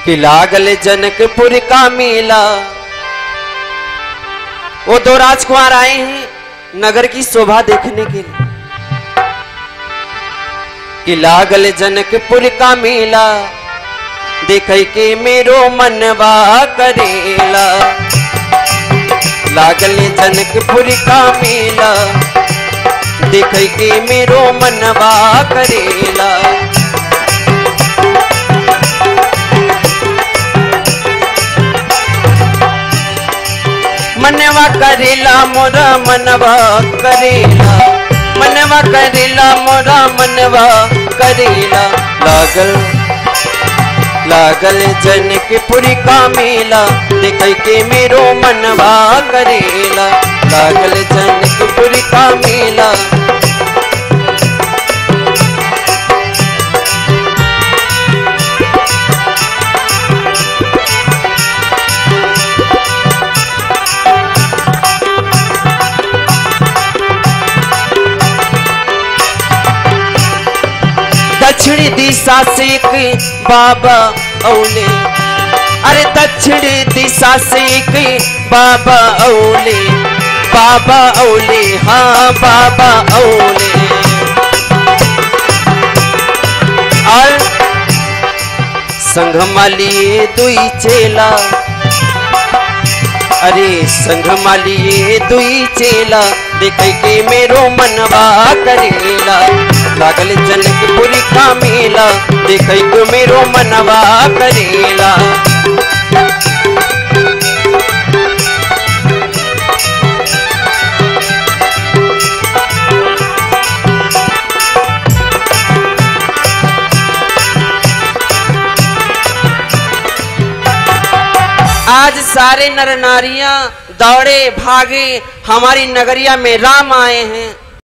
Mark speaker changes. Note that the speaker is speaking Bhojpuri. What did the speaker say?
Speaker 1: कि लागल जनकपुर का मेला वो दो राजकुमार आए हैं नगर की शोभा देखने के लिए कि लागल जनकपुर का मेला देख के मेरो मनवा करेला लागल जनकपुर का मेला देख के मेरो मनवा करेला मनवा करेला मोरा मनवा करेला मनवा करेला मोरा मनवा करेला लागल लागल जनकपुर का मेला देख के मेरो मनवा करेला लागल जनकपुर का मेला दक्षिणी दिशा से एक बाबा औले अरे दक्षिणी दिशा से एक बाबा औले बाबा औले हाँ बाबा औले और संघमाली दुई चेला अरे संघमाली दुई चेला देख के मेरो मनवा करेला लागल जनकपुरी का मेला देख के मेरो मनवा करेला आज सारे नर नारियां दौड़े भागे हमारी नगरिया में राम आए हैं